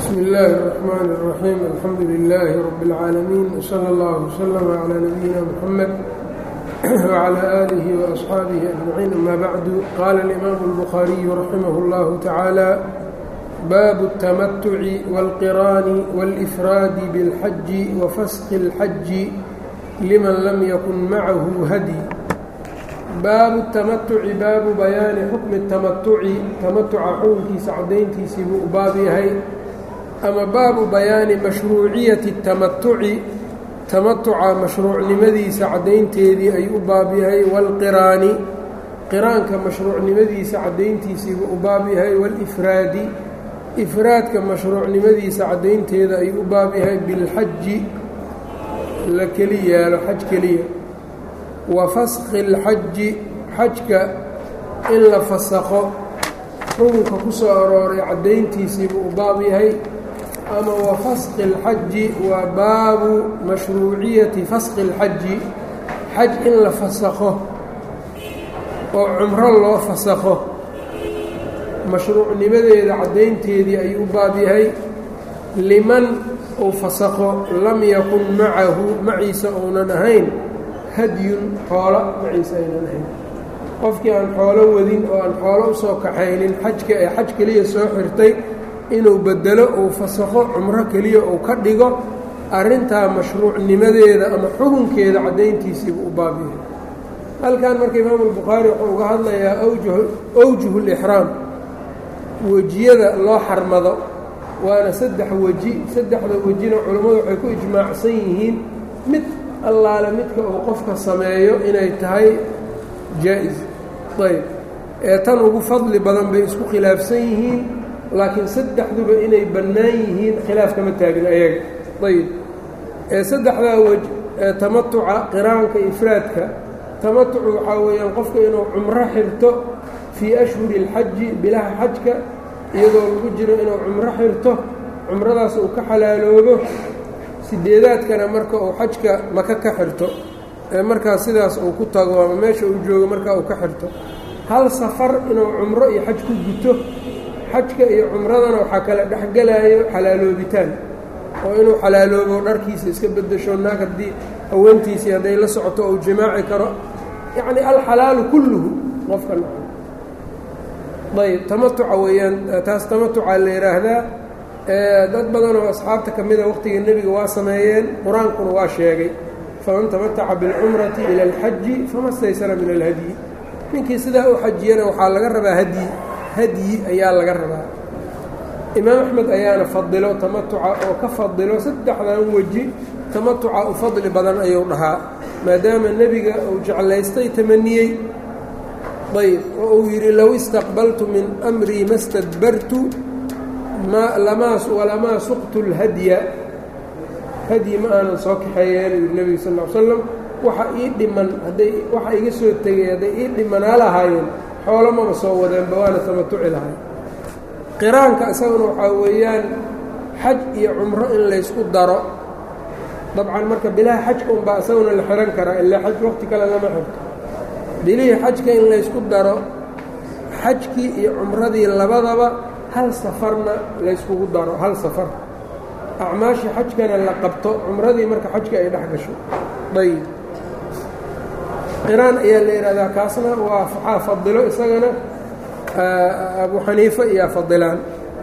bsmi illaahi الرaxmaan الraxiim alxamdu lilaahi rabi اlcaalamiin wslى اllah wslama calىa nabiyina mxamed wclى aalihi waasxaabihi ajmaciin ama bacdu qaala alimaamu اlbukhaariyu raximah اllahu tacaala baabu الtamatuci wاlqiraani wاlifraadi biاlxaji wafasqi اlxaji liman lam yakun macahu hadi baabu tamatuci baabu bayaani xukmi tamatuci tamatuca xukunkiisa caddayntiisii buu u baab yahay ama baabu bayaani mashruuciyati tamatuci tamatuca mashruucnimadiisa caddaynteedii ayuu u baab yahay waalqiraani qiraanka mashruucnimadiisa caddayntiisiibuu u baab yahay waalifraadi ifraadka mashruucnimadiisa caddaynteeda ayuu u baab yahay bilxaji la keli yaalo xaj keliya wa fasqi اlxaji xajka in la fasakho xukunka ku soo arooray caddayntiisiibuu u baab yahay ama wa fasqi اlxaji waa baabu mashruuciyati fasqi اlxaji xaj in la fasakho oo cumro loo fasakho mashruucnimadeeda caddaynteedii ayuu u baab yahay liman uu fasakho lam yakun macahu maciisa uunan ahayn hadyun xoolo maciisa aynan ahayn qofkii aan xoolo wadin oo aan xoolo usoo kaxaynin xajka ee xaj keliya soo xirtay inuu bedelo uu fasakho cumro keliya uu ka dhigo arrintaa mashruucnimadeeda ama xukunkeeda caddayntiisiibu u baab yahay halkan marka imaamu albukhaari wuxuu uga hadlayaa awjuhu lixraam wejiyada loo xarmado waana saddex weji saddexda wejina culammadu waxay ku ijmaacsan yihiin mid allaale midka uu qofka sameeyo inay tahay jaa-is ayb ee tan ugu fadli badan bay isku khilaafsan yihiin laakiin saddexduba inay bannaan yihiin khilaaf kama taagin ayaga ayb ee saddexdaa wej ee tamatuca qiraanka ifraadka tamatucu waxaa weeyaan qofka inuu cumro xirto fii ashhuri اlxaji bilaha xajka iyadoo lagu jiro inuu cumro xirto cumradaas uu ka xalaaloobo sideedaadkana marka uu xajka maka ka xirto ee markaas sidaas uu ku tago ama meesha uu joogo markaa uu ka xirto hal safar inuu cumro iyo xaj ku guto xajka iyo cumradana waxaa kala dhexgelaayo xalaaloobitaan oo inuu xalaaloobo dharkiisa iska beddesho naag haddii haweentiisii hadday la socoto ou jimaaci karo yacni alxalaalu kulluhu qofka naco ayb tamatuca weeyaan taas tamatuca la yidhaahdaa dad badan oo asxaabta ka mida waqtiga nebiga waa sameeyeen qur-aankuna waa sheegay faman tamataca biاlcumrati ila alxaji fama staysara min alhadyi ninkii sidaa u xajiyana waxaa laga rabaa hadyi hadyi ayaa laga rabaa imaam axmed ayaana fadilo tamatuca oo ka fadilo saddexdan weji tamatuca u fadli badan ayuu dhahaa maadaama nebiga uu jeclaystay tamaniyey ayb oo uu yidhi low istaqbaltu min amrii ma stadbartu walamaa suqtu اlhadya hadyi ma aanan soo kaxeeyeen yidhi nebiga sal l slam waxa ii dhiman hadday waxa iga soo tegay hadday ii dhimanaa lahaayeen xoolo maba soo wadeenba waana tamatuci lahay qiraanka isaguna waxaa weeyaan xaj iyo cumro in laysku daro dabcan marka bilaha xajka unbaa isaguna la xihan karaa ilaa xaj waqti kale lama xirto bilihii xajka in laysku daro xajkii iyo cumradii labadaba hal safarna layskugu daro hal safar acmaashii xajkana la qabto cumradii marka xajka ay dhex gasho ayb qiraan ayaa la yidhahdaa kaasna waa waxaa fadilo isagana abu xaniifa iyaa fadilaan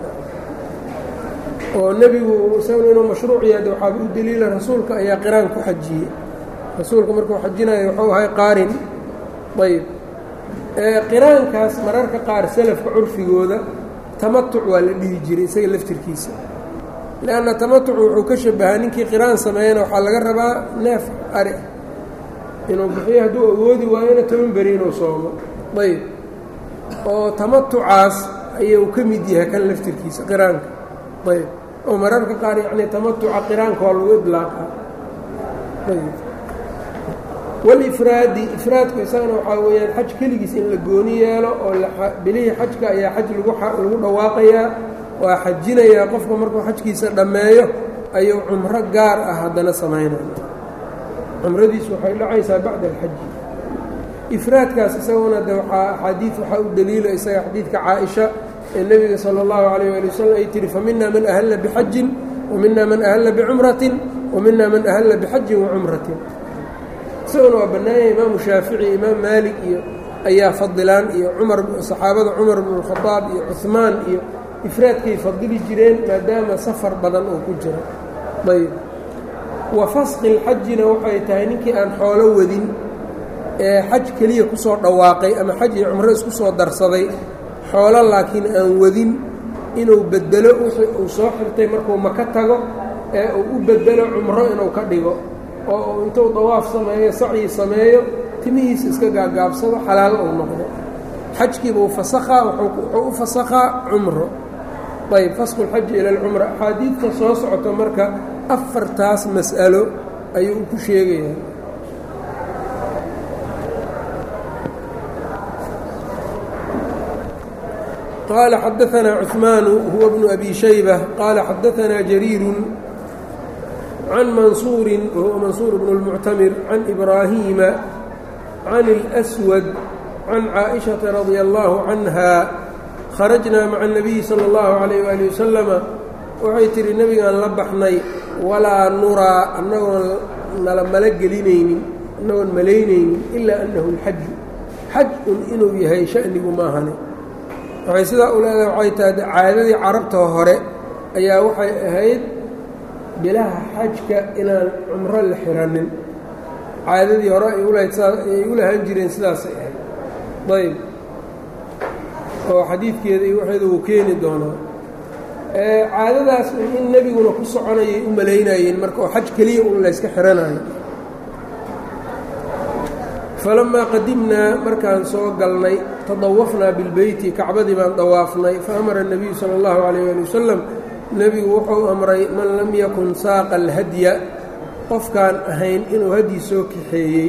oo nebigu isaguna inuu mashruuc yaada waxaaba u deliila rasuulka ayaa qiraan ku xajiyey rasuulka markuu xajinayo wuxuu ahay qaarin ayb qiraankaas mararka qaar salafka curfigooda tamatuc waa la dhihi jiray isaga laftirkiisa leanna tamatucu wuxuu ka shabahaa ninkii qiraan sameeyana waxaa laga rabaa neef ari inuu bixiyo hadduu awoodi waayona toban beri inuu soomo ayb oo tamatucaas ayuu ka mid yahay kan laftirkiisa qiraanka ayb oo mararka qaar yacni tamatuca qiraanka waa lagu idlaaqaa ayb walifraadi ifraadku isagana waxaa weeyaan xaj keligiis in la gooni yeelo oo bilihii xajka ayaa xaj lagu dhawaaqayaa waa xajinayaa qofka markuu xajkiisa dhammeeyo ayuu cumro gaar ah haddana samaynaya cumradiisu waxay dhacaysaa bacda alxaji ifraadkaas isaguna de waxaa axaadiid waxaa u daliila isaga xadiidka caa-isha ee nebiga sala اllahu calayh ali wasalam ay tihi famina man ahalla bixajin wa mina man ahalla bicumratin wa mina man ahalla bixajin wacumratin isaguna waa bannaanyay imaamu shaafici imaam maalik iyo ayaa fadilaan iyo cumar saxaabada cumar bnu اlkhadaab iyo cuhmaan iyo ifraadkay fadili jireen maadaama safar badan oo ku jira ayb wa fasqi اlxajina waxay tahay ninkii aan xoolo wadin ee xaj keliya ku soo dhawaaqay ama xaj iyo cumro isku soo darsaday xoolo laakiin aan wadin inuu bedelo wixii uu soo xirtay markuu maka tago ee uu u bedelo cumro inuu ka dhigo oo uu intuu dawaaf sameeyo sacyi sameeyo timihiisa iska gaagaabsado xalaal uu noqdo xajkiibuu fasakhaa wuxuu u fasakhaa cumro ayb fasqu lxaji ila alcumra axaadiidta soo socoto marka afartaas mas'alo ayuu ku sheegayaa qال xdثna cثmaan huwa بن أbي شhيبة qال xadثna جريir عن maنصuuri whuwa maنصuur بن المcتmر عن إbrاhيma عن الأswد عن cائشhaةa رaضي الله عنها خرجnaa mعa النبي slى الlه عليه وaلiه وسلم waxay tihi nebigaan la baxnay walaa nuraa anagoon nala malo gelinaynin anagoon malaynaynin ilaa أnahu الxaju xaj un inuu yahay شhأnigu maahane waxay sidaa u leedahay waxay tahay caadadii carabta hore ayaa waxay ahayd bilaha xajka inaan cumro la xiranin caadadii hore ay ulahayd ay u lahaan jireen sidaasay ahayd ayb oo xadiidkeeda iyo waxeeda uu keeni doonaa caadadaas in nebiguna ku soconayay u malaynayeen marka oo xaj keliya un layska xiranayo falamaa qadimnaa markaan soo galnay tadawafnaa bilbeyti kacbadii baan dawaafnay faamara الnabiyu salى اllahu عalayh ali wasalam nebigu wuxuu amray man lam yakun saaqa alhadya qofkaan ahayn inuu hadyi soo kaxeeyey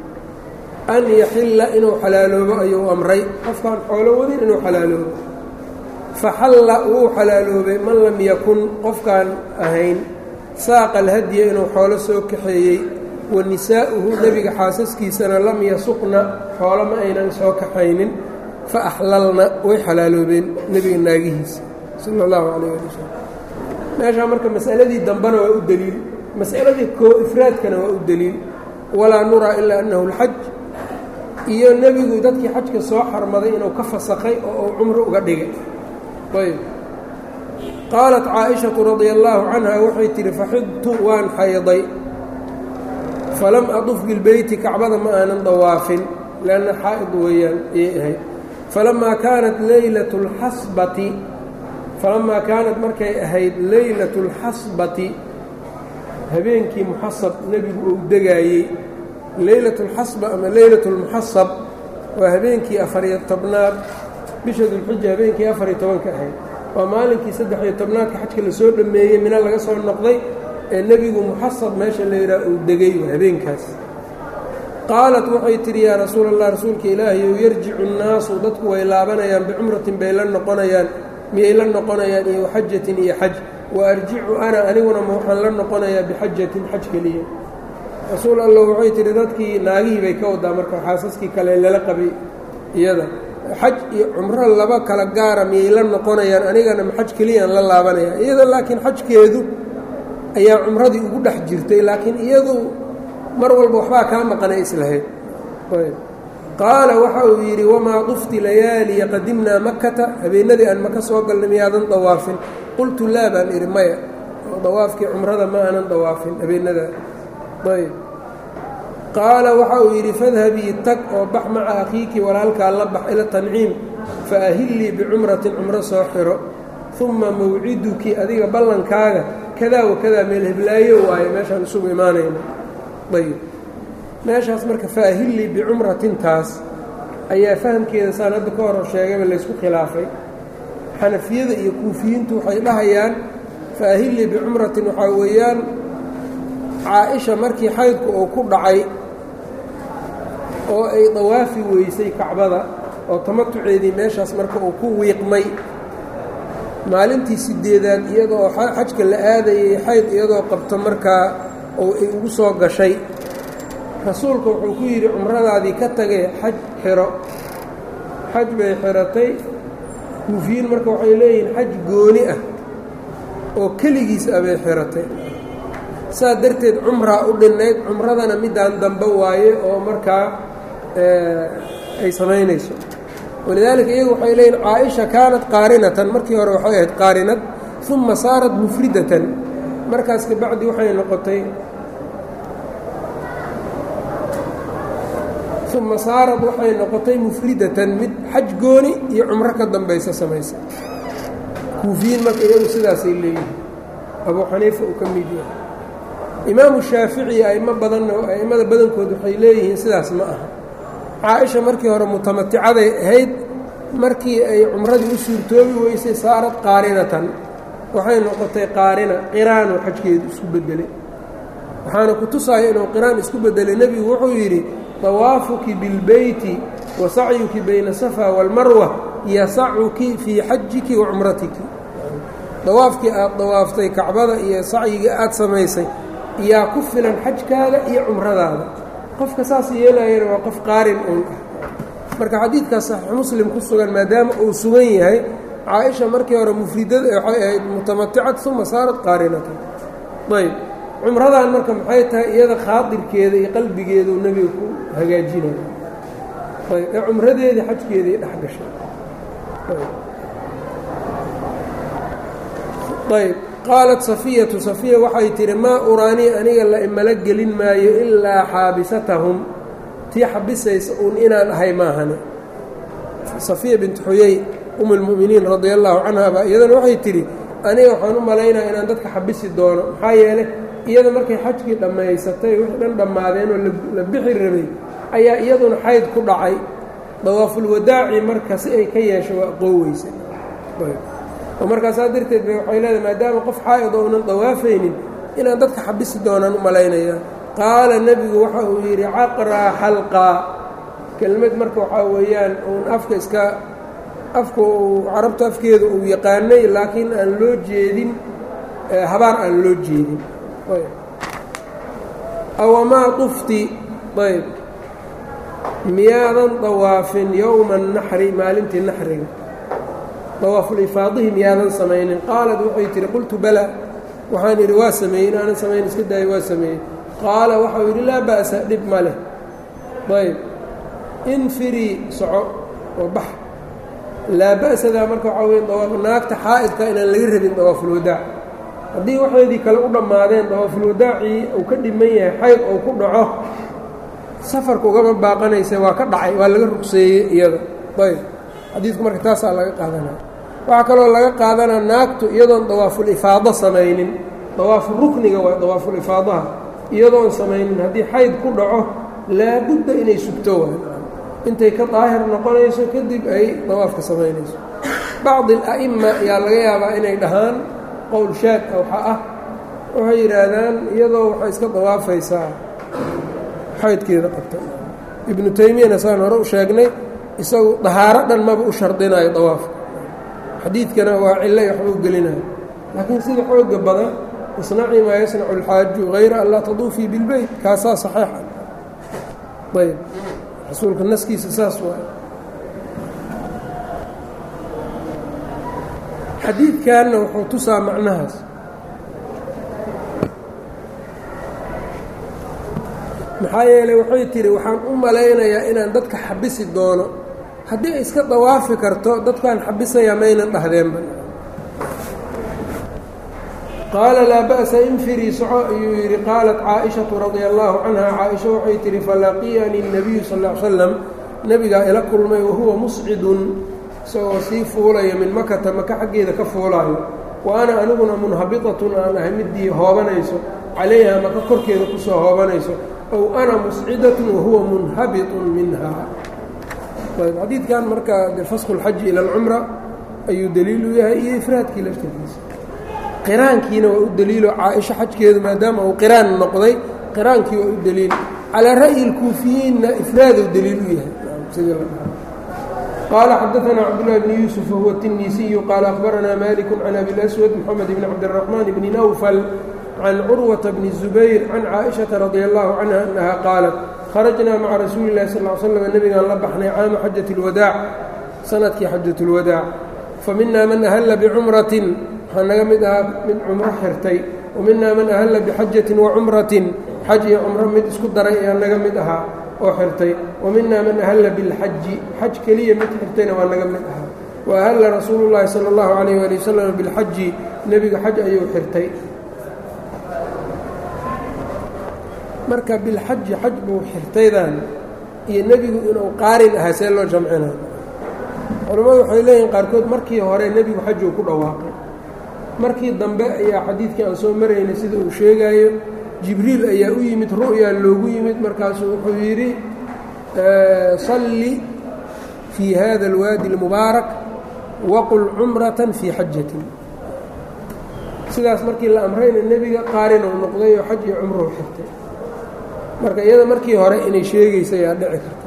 an yaxilla inuu xalaaloobo ayuu amray qofkaan xoolo wadin inuu xalaaloobo faxalla wuu xalaaloobay man lam yakun qofkaan ahayn saaqa alhadya inuu xoolo soo kaxeeyey wa nisaa'uhu nebiga xaasaskiisana lam yasuqna xoolo ma aynan soo kaxaynin fa axlalna way xalaaloobeen nebiga naagihiisa sala allahu calayh ali wasalam meeshaa marka mas'aladii dambena waa u deliil mas'aladii koo ifraadkana waa u deliil walaa nuraa ilaa annahu alxaj iyo nebigu dadkii xajka soo xarmaday inuu ka fasakhay oo uu cumro uga dhigay ayb qaalat caaishatu radia allaahu canha waxay tihi faxidtu waan xayday falam aduf bilbeyti kacbada ma aanan dawaafin lanna xaa'id weeyaan ayay ahayd falamaa kaanat leylatu اlxasbati falamaa kaanat markay ahayd leylatu اlxasbati habeenkii muxasab nebigu uu degaayey leylatu اlxasba ama leylatu اlmuxasab waa habeenkii afariyo tobnaad bisha dulxija habeenkii afariyo tobanka ahayd waa maalinkii saddex-iyo tobnaadka xajka lasoo dhammeeyey mina laga soo noqday ee nebigu muxasab meesha la yidhaha uu degay habeenkaas qaalat waxay tidhi yaa rasuula allah rasuulka ilaahayow yarjicu nnaasu dadku way laabanayaan bicumratin bay la noqonayaan miyay la noqonayaan iyo waxajatin iyo xaj wa arjicu ana aniguna ma waxaan la noqonayaa bixajatin xaj keliya rasuul allah waxay tidhi dadkii naagihii bay ka wadaa marka xaasaskii kale lala qabay iyada xaj iyo cumro laba kala gaara miyay la noqonayaan anigana ma xaj keliyaan la laabanaya iyada laakiin xajkeedu ayaa cumradii ugu dhex jirtay laakiin iyadu mar walba waxbaa kaa maqanay islahayd qaala waxa uu yidhi wamaa dufti layaaliya qadimnaa makata habeenadii aan maka soo galnay miyaadan dawaafin qultu laa baan idhi maya oo dawaafkii cumrada ma aanan dawaafin habeenadaa ayb qaala waxa uu yidhi fadhabii tag oo bax maca akhiiki walaalkaa la bax ila tanciim fa ahillii bicumratin cumro soo xiro uma mawciduki adiga ballankaaga kadaa wakadaa meel heblaayo waayo meeshaan isugu imaanayna ayb meeshaas marka faahillii bicumratintaas ayaa fahamkeeda saan hadda ka hor sheegayba laysku khilaafay xanafiyada iyo kuufiyiintu waxay dhahayaan faahillii bicumratin waxaa weeyaan caa-isha markii xaydku uu ku dhacay oo ay dawaafi weysay kacbada oo tamatuceedii meeshaas marka uu ku wiiqmay maalintii sideedaad iyadoo xajka la aadayay xayd iyadoo qabto markaa oo ay ugu soo gashay rasuulka wuxuu ku yidhi cumradaadii ka tagay xaj xiro xaj bay xiratay kuufiyiin marka waxay leeyihiin xaj gooni ah oo keligiis abay xiratay saas darteed cumraa u dhinnayd cumradana midaan dambe waaye oo markaa ay samaynayso walidaalika iyagu waxay leeyihin caaisha kaanat qaarinatan markii hore waxay ahayd qaarinad uma saarat mufridatan markaas kabacdi waxay noqotay uma saarad waxay noqotay mufridatan mid xaj gooni iyo cumro ka dambaysa samaysa kuufiyiin marka iyagu sidaasay leeyihin abuu xaniifa uu ka mid yahay imaamu shaafici aimo badanna a'immada badankood waxay leeyihiin sidaas ma aha caa-isha markii hore mutamaticaday ahayd markii ay cumradii u suurtoobi weysay saarad qaarinatan waxay noqotay qaarina qiraanoo xajkeedu isku beddelay waxaana ku tusaya inuu qiraan isku beddelay nebigu wuxuu yidhi dawaafuki bilbeyti wa sacyuki bayna safa waalmarwa yasacuki fii xajiki wa cumratiki dawaafkii aad dawaaftay kacbada iyo sacyigii aad samaysay yaa ku filan xajkaaga iyo cumradaada qofka saas yeelayana waa qof qaarin uun ah marka xadiidkaas saxiix muslim ku sugan maadaama uu sugan yahay caa-isha markii hore mufridada waxay ahayd mutamaticad uma saarat qaarinatan ayb cumradan marka maxay tahay iyada khaadirkeeda iyo qalbigeeduu nebiga ku hagaajinaya ayb ee cumradeedii xajkeedii dhex gashay ayb qaalat safiyatu safiya waxay tihi maa uraanii aniga la imala gelin maayo ilaa xaabisatahum tii xabisaysa uun inaan ahay maahane safiya bintu xuyey um اlmu'miniin radia allahu canha baa iyadana waxay tidhi aniga waxaan u malaynaya inaan dadka xabisi doono maxaa yeelay iyada markay xajkii dhammaysatay wixii dhan dhammaadeen oo la bixi rabay ayaa iyaduna xayd ku dhacay dawaafulwadaaci marka si ay ka yeesho waa qooweysa oo markaasaa darteed bay waxay leedahay maadaama qof xaa'id ounan dawaafaynin inaan dadka xabisi doonaan u malaynaya qaala nebigu waxa uu yidhi caqraa xalqaa kelmad marka waxaa weeyaan uun afka iska afka uu carabta afkeeda uu yaqaanay laakiin aan loo jeedin habaar aan loo jeedin awamaa tufti ayb miyaadan dawaafin yowma naxri maalintii naxriga dawaafulifaadihi miyaadan samaynin qaalad waxay tihi qultu bala waxaan idhi waa sameeyey inaanan samayn iska daaya waa sameeyey qaala waxau yidhi laa ba'sa dhib ma leh ayb infirii soco oo bax laa ba'sadaa marka waxaa weya dawaaf naagta xaa'idka inaan laga rabin dawaafulwadaac haddii waxeedii kale u dhammaadeen dawaafulwadaacii uu ka dhiman yahay xayd ou ku dhaco safarka ugama baaqanaysa waa ka dhacay waa laga rugseeyey iyada ayb xadiidku marka taasaa laga qaadanaya waxaa kaloo laga qaadanaa naagtu iyadoon dawaafulifaado samaynin dawaafu rukniga waa dawaafulifaadaha iyadoon samaynin haddii xayd ku dhaco laabudda inay sugto waay intay ka daahir noqonayso kadib ay dawaafka samaynayso bacdi ala'ima ayaa laga yaabaa inay dhahaan qowl shaad waxaa ah waxay yidhaahdaan iyadoo waxay iska dawaafaysaa xaydkeeda qabta ibnu taymiyana saan hore u sheegnay isagu dahaaro dhan maba u shardinayo dawaafka xadiidkana waa cillay waxba u gelinayo laakiin sida xooga badan isnacii maa yasnacu alxaaju hayra an laa taduufii bilbeyt kaasaa saxiixa ayb rasuulka naskiisa saas waay xadiidkanna wuxuu tusaa macnahaas maxaa yeelay waxay tihi waxaan u malaynayaa inaan dadka xabisi doono haddii ay iska dawaafi karto dadkaan xabisayaa maynan dhahdeenba qaala laa ba'sa infirii soco ayuu yidhi qaalat caaishatu radia allaahu canha caaisha waxay tihi falaqiyanii الnabiyu sal ll ly slam nebigaa ila kulmay wahuwa muscidun isagoo sii fuulaya min makata maka xaggeeda ka fuulaayo wa ana aniguna munhabitatun aan ahay midii hoobanayso calayha maka korkeeda kusoo hoobanayso ow ana muscidatun wahuwa munhabitun minha ayb xadiidkan marka de fasku اlxaji ila alcumra ayuu daliil u yahay iyo ifraadkii laftirkiisa qiraankiina waa u daliilo caaisha xajkeedu maadaama uu qiraan noqday qiraankii waa u daliil calaa ra'yi اlkuufiyiinna ifraaduu daliil u yahay sidii la dhaha qaala xadaثna cabdالlahi bni yuusuf wahuwa الtinisiyu qaala akhbaranaa maliku can abi اlaswad moxamed bni cabdالraxmaan bni nawfal can curwata bni الzubayr can caaئiشhaةa radia allahu canha annaha qaalat kharajnaa maca rasuuli اlahi sal ly slam nebigaan la baxnay caama xajat اlwadaac sanadkii xajat اlwadaac fa minaa man ahalla bicumratin waxaa naga mid ahaa mid cumro xirtay wa minaa man ahalla bixajatin wa cumratin xaj iyo cumro mid isku daray ayaa naga mid ahaa oo xirtay wa minaa man ahalla bilxaji xaj keliya mid xirtayna waa naga mid ahaa wa ahalla rasuulu llaahi sala allahu calayh waali wasalam bilxaji nebiga xaj ayuu xirtay marka bilxaji xaj buu xirtaydan iyo nebigu inuu qaarin ahaa see loo jamcinayo culammadu waxay leeyihin qaarkood markii hore nebigu xajuu ku dhawaaqay markii dambe ayaa xadiidkii aan soo maraynay sida uu sheegaayo jibriil ayaa u yimid ru'yaa loogu yimid markaasuu wuxuu yidhi salli fii hada alwaadi اlmubaarak waqul cumratan fii xajatin sidaas markii la amrayna nebiga qaarin uu noqday oo xaj iyo cumruhu xirtay marka iyada markii hore inay sheegaysa ayaa dhici karta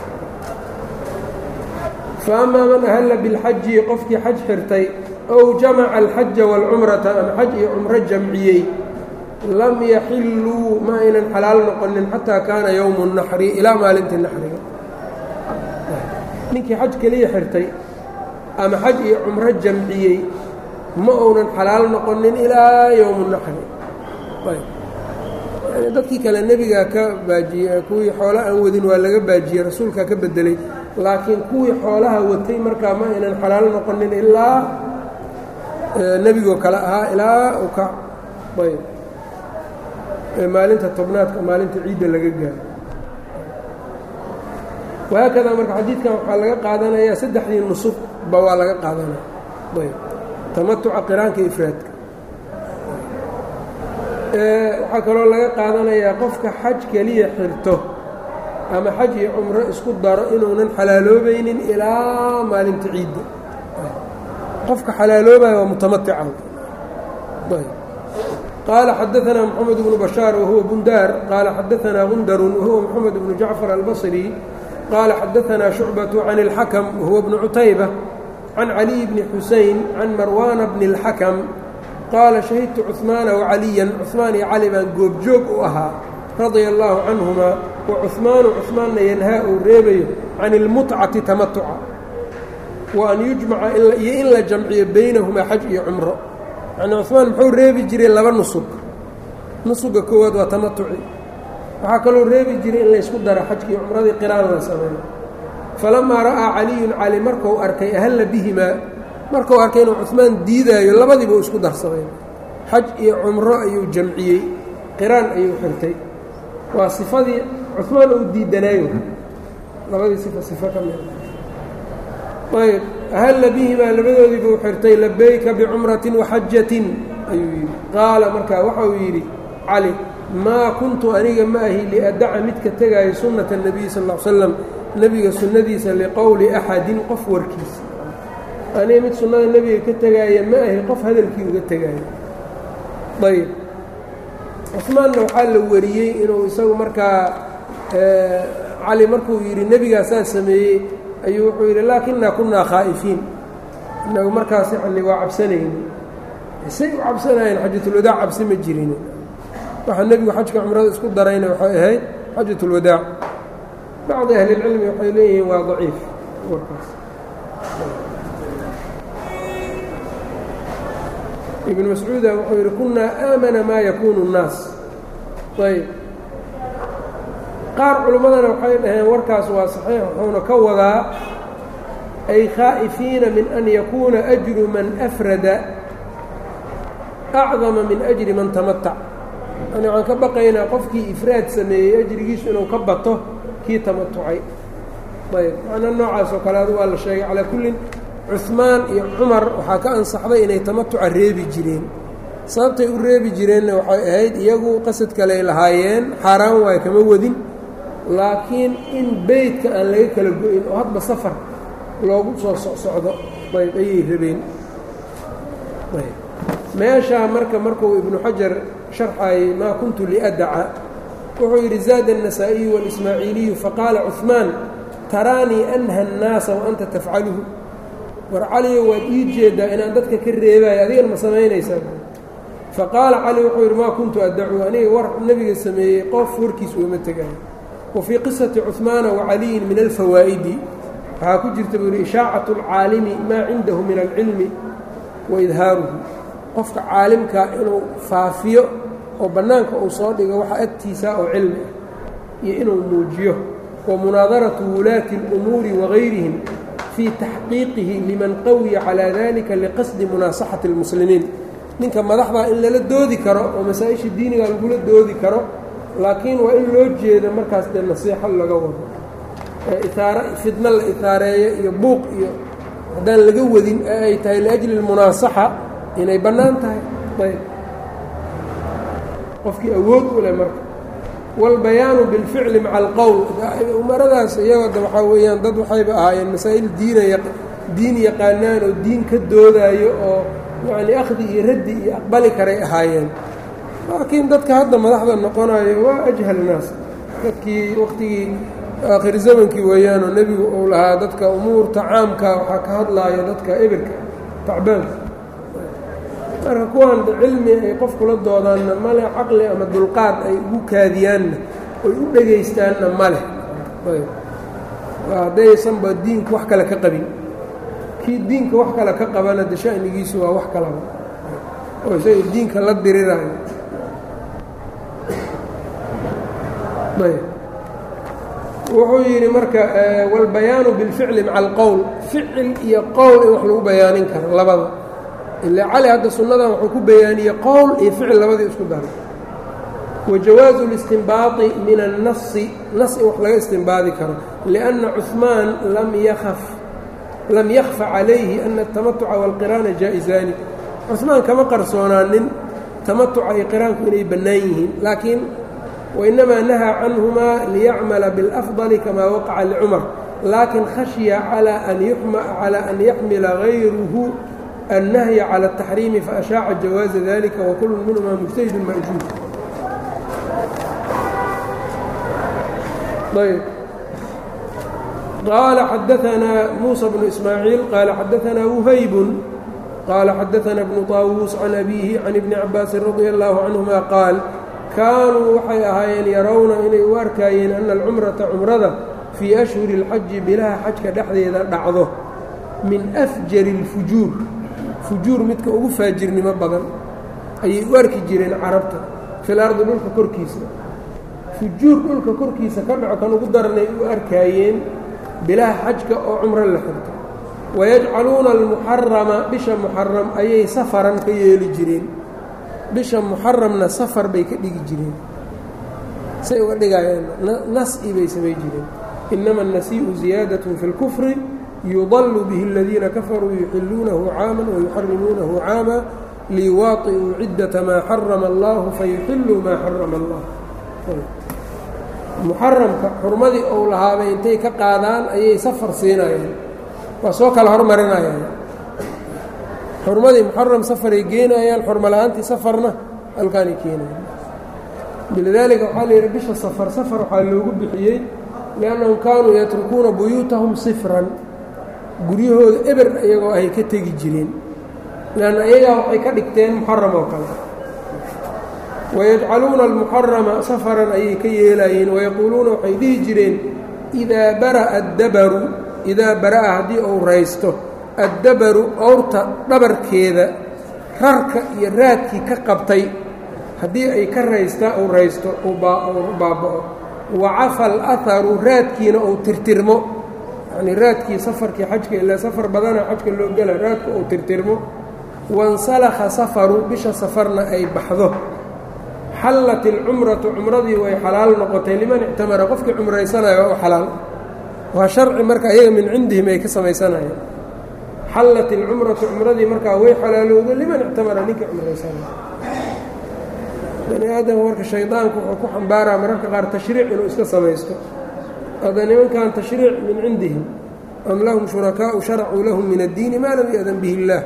fa amaa man ahalla bilxaji qofkii xaj xirtay ow jamaca alxaja waalcumrata ama xaj iyo cumro jamciyey lam yaxilluu ma aynan xalaal noqonin xataa kaana yowmu naxri ilaa maalintii naxriga ninkii xaj keliya xirtay ama xaj iyo cumro jamciyey ma uunan xalaal noqonin ilaa yowmu naxri dadkii kale nebigaa ka baajiyey kuwii xoola aan wadin waa laga baajiyey rasuulkaa ka bedelay laakiin kuwii xoolaha watay markaa ma aynan xalaal noqonin ilaa nebigoo kale ahaa ilaa u ka ayb maalinta tobnaadka maalinta ciidda laga gaaro wahaakadaa marka xadiidkan waxaa laga qaadanayaa saddexdii nusubba waa laga qaadanaya ayb tamatuca qiraanka ifraadka waxaa kaloo laga qaadanayaa qofka xaj keliya xirto ama xaj iyo cumro isku daro inuunan xalaaloobaynin ilaa maalinta ciidda qofka xalaaloobaya waa mutamatica qaala xadaanaa moxamed bnu bashaar wahuwa bundaar qaala xadaanaa gundarun wahuwa moxamed bnu jacfar albasri qaala xadaanaa shucbatu can اlxakm wahuwa bnu cutayba can caliy bni xusein can marwaana bni اlxakm qaala shahidtu cuثmaana wacaliyan cuثmaan iyo cali baan goobjoog u ahaa radia allaahu canhumaa wa cuثmaanu cuثmaanna yanhaa uu reebayo can ilmutcati tamatuca wa an yujmaca iyo in la jamciyo baynahumaa xaj iyo cumro yacnii cuثmaan muxuu reebi jiray laba nusug nusuga koowaad waa tamatuci waxaa kaloo reebi jiray in laysku daro xajkii cumradii qiraan la sameeyo falamaa ra'aa caliyun cali markuu arkay ahalla bihimaa markuu arkay inuu cuثmaan diidaayo labadiiba u isku darsaday xaj iyo cumro ayuu jamciyey qiraan ayuu xirtay waa sifadii cuثmaan uu diidanaayo labadii sifa sifo ka mid ayb ahalla bihimaa labadoodiiba u xirtay labayka bicumratin waxajatin ayuu yidhi qaala markaa waxa uu yidhi cali maa kuntu aniga ma ahi liadaca midka tegaayo sunnata الnabiy sal ا l slam nebiga sunnadiisa liqowli axadin qof warkiisa aniga mid sunnada nebiga ka tegaaya ma ahi qof hadalkii uga tegaayo ayb cusmaanna waxaa la wariyey inuu isagu markaa cali markuu yidhi nebigaa saa sameeyey ayuu wuxuu yidhi laakinaa kunaa khaa'ifiin inagu markaas yani waa cabsanayni say u cabsanayeen xajatulwadaac cabsi ma jirin waxaa nebigu xajka cumrada isku darayna waxay ahayd xajatulwadaac bacdi ahlilcilmi waxay leeyihiin waa daciif warkaas ibn mascuuda wuxuu yidhi kunaa aamana maa yakuunu الnaas ayb qaar culimmadana waxay dhaheen warkaas waa saxiix wuxuuna ka wadaa ay khaa'ifiina min an yakuuna ajru man afrada acdama min ajri man tamatac yani waxaan ka baqaynaa qofkii ifraad sameeyey ajrigiisu inuu ka bato kii tamatucay ayb macna noocaas oo kale adu waa la sheegay calaa kullin cuثmaan iyo cumar waxaa ka ansaxday inay tamatuca reebi jireen sababtay u reebi jireenna waxay ahayd iyagu qasad kaley lahaayeen xaaraan waay kama wadin laakiin in beytka aan laga kala go-in oo hadba safar loogu soo socsocdo ayb ayay rabeen meeshaa marka markuu ibnu xajar sharxayay maa kuntu liadaca wuxuu yidhi zaada النasaaئiyu wاlismaaciiliyu faqaala cuثmaan taraanii anha الnaasa waanta tafcaluhu war caliyo waad ii jeeddaa inaan dadka ka reebaayo adigana ma samaynaysaa faqaala cali wuxuu yidhi maa kuntu addacu aniga war nebiga sameeyey qof warkiis uuma tegaayo wa fii qisati cuثmaana wacaliyin min alfawaa'idi waxaa ku jirta buu yihi ishaacaة اlcaalimi maa cindahu min alcilmi wa idhaaruhu qofka caalimkaa inuu faafiyo oo bannaanka uu soo dhigo waxa agtiisa oo cilmi ah iyo inuu muujiyo wa munaadaratu wulaati اlumuuri wagayrihim fii taxqiiqihi liman qawiya calaa dalika liqasdi munaasaxati اlmuslimiin ninka madaxdaa in lala doodi karo oo masaa-isha diiniga lagula doodi karo laakiin waa in loo jeedo markaas dee nasiixo laga wado itaar fidno la itaareeyo iyo buuq iyo haddaan laga wadin ee ay tahay liajli اlmunaasaxa inay bannaan tahay ayb qofkii awood u leh marka wاlbayaanu biاlficli maca alqowl umaradaas iyagooda waxaa weeyaan dad waxayba ahaayeen masaa'il diinaya diin yaqaanaan oo diin ka doodaayo oo yacni akhdi iyo raddi iyo aqbali karay ahaayeen laakiin dadka hadda madaxda noqonayo waa ajhal naas dadkii waqtigii aakhir zamankii weeyaanoo nebigu uu lahaa dadka umuurta caamka waxaa ka hadlaaya dadka ebirka tacbaanka marka kuwan cilmi ay qof kula doodaanna male caqli ama dulqaad ay ugu kaadiyaanna oy u dhegaystaanna ma leh haddaysanba diinku wax kale ka qabin kii diinka wax kale ka qabana de sha'nigiisu waa wax kalaba oo isaga diinka la diriraayo wuxuu yidhi marka wاlbayaanu biاlficli maca alqowl ficil iyo qowl in wax lagu bayaanin karo labada ilaa cali hadda sunnadan wuxuu ku bayaaniyey qowl iyo ficil labadii isku daray wajawaazu اlistinbaaطi min الnasi nas in wax laga istinbaadi karo liأnna cuثmaan lam yakaf lam yakfa calayhi ana الtamatuca wاlqiraana jaa'izaani cuثmaan kama qarsoonaanin tamatuca iyo qiraanku inay bannaan yihiin laakiin wainamaa nahaa canhumaa liyacmala biاlأfضل kama waqaca licumar laakin khashya calى an yaxmila غayruhu النهي على التحريم فأشاaع جواaز ذلكa وكل منهma مجتهد مأجوب قال xدثنا موسى بن إسماعيل قال xدثنا وهyب قال xدثنا بن طاووس عن أبيه عن ابن عباس رضي الله عنهما قاaل كاanوu waxay ahaayeen yarowna inay u arkaayeen أن الcمرaةa cمrada في أشهر الxaji bilaha xajka dhexdeeda dhacdo min أfjر الفujuur fujuur midka ugu faajirnimo badan ayay u arki jireen carabta fil ardi dhulka korkiisa fujuur dhulka korkiisa ka dhaco kan ugu daranay u arkaayeen bilaha xajka oo cumro la xirto wayajcaluuna almuxarama bisha muxaram ayay safaran ka yeeli jireen bisha muxaramna safar bay ka dhigi jireen say uga dhigayeen nas-i bay samay jireen inama annasii'u ziyaadatun fi اlkufri yudallu bihi aladiina kafaruu yuxiluunahu caaman wayuxarimuunahu caama liwaaطi'uu ciddata maa xarama allahu fayuxiluu maa xarama allah muxaramka xurmadii ou lahaabay intay ka qaadaan ayay safar siinayaan waa soo kala hormarinayaan xurmadii muxaram safaray geenayaan xurmo la-aantii safarna halkaanay keenayaan bilidaalika waxaa la yidhi bisha safar safar waxaa loogu bixiyey liannahum kaanuu yatrukuuna buyuutahum sifran guryahooda eber iyagoo ay ka tegi jireen leanna iyagaa waxay ka dhigteen muxaram oo kale wayajcaluuna almuxarama safaran ayay ka yeelaayeen wayaquuluuna waxay dhihi jireen idaa bara'a addabaru idaa bara'a haddii uu raysto addabaru owrta dhabarkeeda rarka iyo raadkii ka qabtay haddii ay ka raystaa uu raysto uu baaba'o wacafa alaharu raadkiina uu tirtirmo yacnii raadkii safarkii xajka ilaa safar badana xajka loo gela raadka uu tirtirmo wansalakha safaru bisha safarna ay baxdo xallat ilcumratu cumradii way xalaal noqotay liman ictamara qofkii cumraysanaya waa u xalaal waa sharci marka iyaga min cindihim ay ka samaysanayeen xallat ilcumratu cumradii markaa way xalaalowda liman ictamara ninkii cumraysanaya bani aadamka marka shaydaanku wuxuu ku xambaaraa mararka qaar tashriic inuu iska samaysto hadda nimankan tashriic min cindihim am lahum shurakaau sharacuu lahum min addiini maa lam ya-dan bihi illaah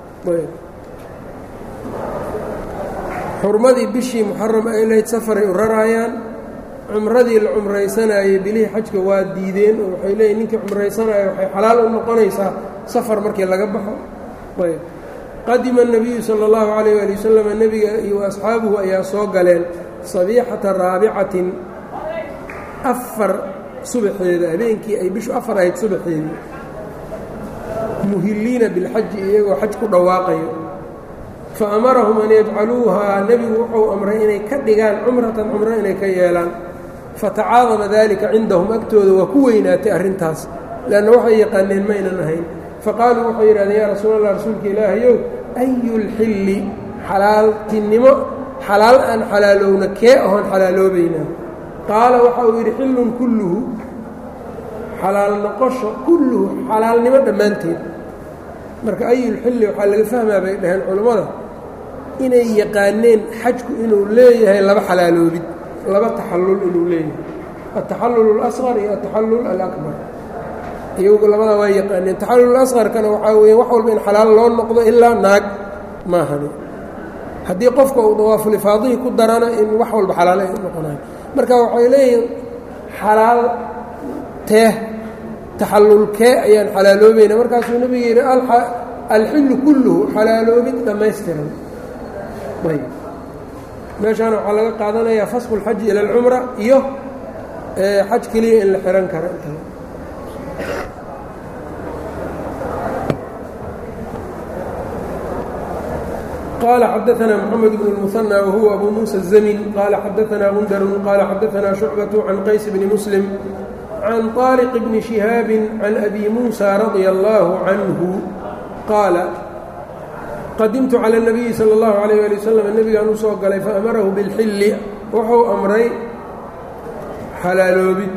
xurmadii bishii muxaram ay lahayd safaray u raraayaan cumradii la cumraysanayey bilihii xajka waa diideen oo waxay leeyiin ninkii cumraysanaya waxay xalaal u noqonaysaa safar markii laga baxo ayb qadima الnabiyu salى اllahu عalayh ali wasalam nebiga iyo asxaabuhu ayaa soo galeen sabiixata raabicatin afar subaxeeda habeenkii ay bishu afar ahayd subaxeedii muhiliina bilxaji iyagoo xaj ku dhawaaqayo fa amarahum an yajcaluuhaa nebigu wuxuu amray inay ka dhigaan cumratan cumro inay ka yeelaan fatacaadama daalika cindahum agtooda waa ku weynaatay arrintaas leanna waxay yaqaaneen maynan ahayn faqaaluu waxay yidhahdeen yaa rasuul allah rasuulka ilaahayow ayulxilli xalaaltinimo xalaal aan xalaalowna kee ahoon xalaaloobaynaa qaala waxa uu yidhi xillun kulluhu xalaal noqosho kulluhu xalaalnimo dhammaanteed marka ayulxilli waxaa laga fahmaa bay dhaheen culammada inay yaqaaneen xajku inuu leeyahay laba xalaaloobid laba taxallul inuu leeyahay altaxallul اlasqar iyo altaxallul alakbar iyagu labadaa waa yaqaaneen taxallul asqarkana waxaa weeye wax walba in xalaal loo noqdo ilaa naag maahani haddii qofka uu dawaafulifaadihii ku darana in wax walba xalaal ay noqonayo marka waxay leeyihin xalaal teeh taxallulkee ayaan xalaaloobayna markaasuu nebiga yidhi alxillu kulluhu xalaaloobid dhammaystiran ayb meeshaana waxaa laga qaadanayaa fasqu اlxaji ila alcumra iyo xaj keliya in la xihan karo inta qال xdثna mحamed بن المثنى وhuوa أbو موسى الزmن qال xadثna غندر qال xadثna شhuعبة عن qays بن مسلم عن طارق بن شهاaب عن أbي موسى رضي الله عنه qاaل qadimtu calى النبي slى الlaه عليه لي وsلم nebigaan u soo galay faأmarahu bالxili wuxuu amray xalaaloobid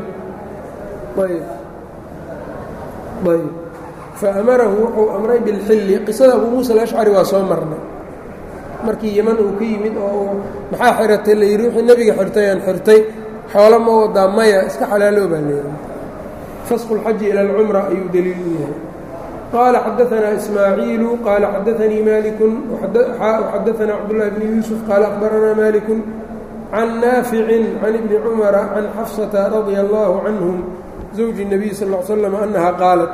faأmarahu wuxuu amray bاlxili qisada abu muسى الأشcري waa soo marnay markii yeman uu ka yimid oo maxaa xiratay la yidhi wixii nebiga xirtay aan xirtay xoolo ma wadaa maya iska xalaaloo baa layidhi fasqu اlxaji ila اlcumra ayuu deliil u yahay qaala xadaثna ismaaciilu qaala xadaثanii maliku xadaثna cabdالlahi bni yuusuf qaala akhbarana maliku can naaficin can ibni cumara can xafsata radia اllahu canhum zawji الnabiy sal ا l slam annaha qaalat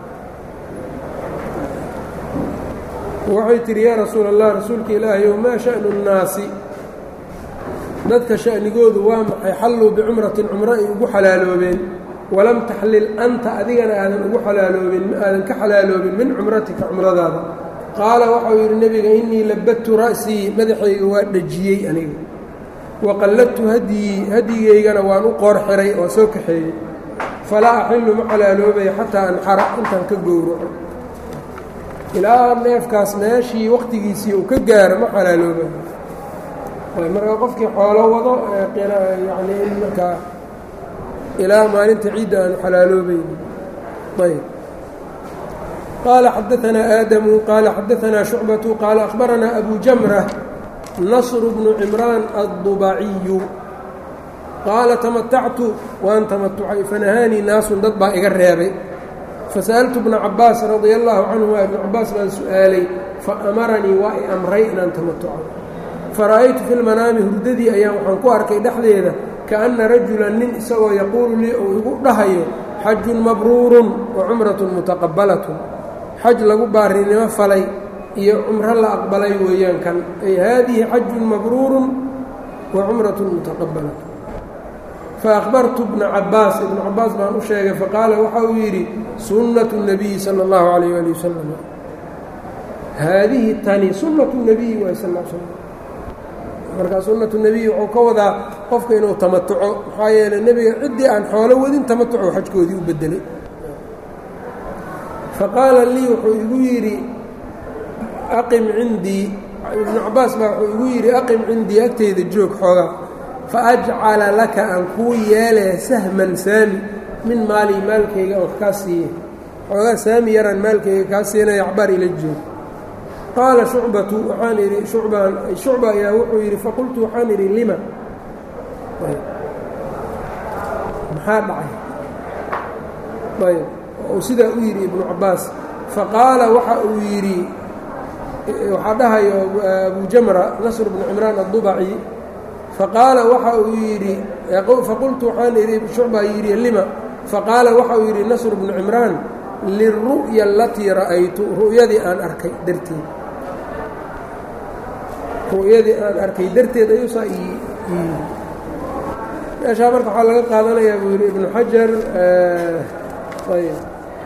waxay tidhi yaa rasuul allah rasuulka ilaahayow maa sha'nu nnaasi dadka sha'nigoodu waa maxay xalluu bicumratin cumro ay ugu xalaaloobeen walam taxlil anta adigana aadan ugu xalaaloobin ma aadan ka xalaaloobin min cumratika cumradaada qaala waxau yidhi nebiga innii labadtu ra'sii madaxayga waa dhejiyey aniga wa qalladtu hadyii hadyigaygana waan u qoor xiray oo soo kaxeeyey falaa axillu ma xalaaloobaya xataa anxara intaan ka gowraco ilaa neefkaas meeshii wakhtigiisii uu ka gaaro ma xalaalooba markaa qofkii xoolo wado yani in markaa ilaa maalinta ciidda aanu xalaaloobayn ayb qaala xadaanaa aadamu qaala xadaanaa shucbatu qaala akhbaranaa abu jamra nasru bnu cimraan addubaciyu qaala tamatactu waan tamatucay fanahaanii naasun dad baa iga reebay fasa'altu bna cabaas radia allaahu canhuma ibnu cabaas baan su'aalay faamaranii waa i amray inaan tamatuco fara'aytu fi lmanaami hurdadii ayaan waxaan ku arkay dhexdeeda kaأna rajulan nin isagoo yaquulu lii uu igu dhahayo xajun mabruurun wa cumratun mutaqabbalatun xaj lagu baarinimo falay iyo cumro la aqbalay weeyaan kan ay haadihi xajun mabruurun wa cumratun mutaqabbalatun faأkhbartu bna cabaas ibnu cabaas baan u sheegay faqaala waxa uu yidhi sunnatu الnabiyi salى اllahu عalayh ali wasalam haadihi tani sunnatu الnabiyi waay sal l slm markaa sunnatu nebiy wuxuu ka wadaa qofka inuu tamatuco maxaa yeeley nebiga ciddii aan xoolo wadin tamatuco xajkoodii u bedelay faqaala lii wuxuu igu yidhi aqim cindii ibnu cabaas baa wuxuu igu yidhi aqim cindii agteyda joog xoogaa faajcala laka aan kuu yeelee sahman saami min maali maalkayga aan wax kaa siiye xoogaa saami yaraan maalkayga kaa siinaya acbaar ila joog qaala shucbatu waxaan idhi shucbaan shucba ayaa wuxuu yidhi faqultu waxaan idhi lima maxaa dhacay ayb uu sidaa u yidhi ibnu cabaas faqaala waxa uu yidhi waxaa dhahayo abu jamra nasr bnu cimraan addubaci faqaala waxa uu yidhi faqultu waxaan idhi shucbaa yidhi lima faqaala waxa uu yidhi nasr bnu cimraan liلru'ya alatii ra'aytu ru'yadii aan arkay darteed ru'yadii aan arkay darteed ayuusaa meeshaa marka waxaa laga qaadanayaa buu yidhi ibnu xajar ayb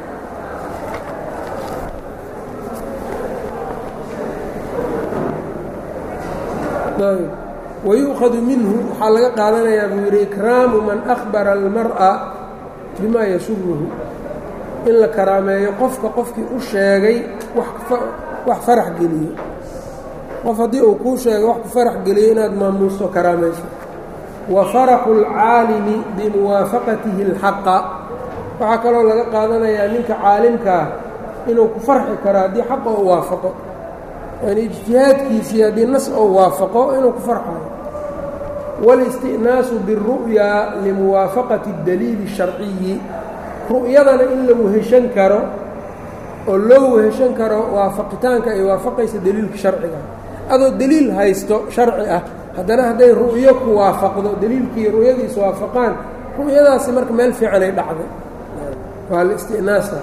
ayb wayu'khadu minhu waxaa laga qaadanayaa buu yidhi ikraamu man akhbara almar'a bima yasuruhu in la karaameeyo qofka qofkii u sheegay wax farax geliyo qof haddii uu kuu sheegay wax ku farax geliyo inaad maamuusto karaamayso wa faraxu اlcaalimi bimuwaafaqatihi اlxaqa waxaa kaloo laga qaadanayaa ninka caalimkaa inuu ku farxi karo haddii xaqa u waafaqo yani ijtihaadkiisii haddii nas ou waafaqo inuu ku farxayo wاlisti'naasu biالru'yaa limuwaafaqati اdaliili الsharciyi ru'yadana in la weheshan karo oo loo weheshan karo waafaqitaanka ay waafaqaysa deliilka sharciga adoo deliil haysto sharci ah haddana hadday ru'yo ku waafaqdo deliilkii ru'yadiis waafaqaan ru'yadaasi marka meel fiicanay dhacday waa listi'naasa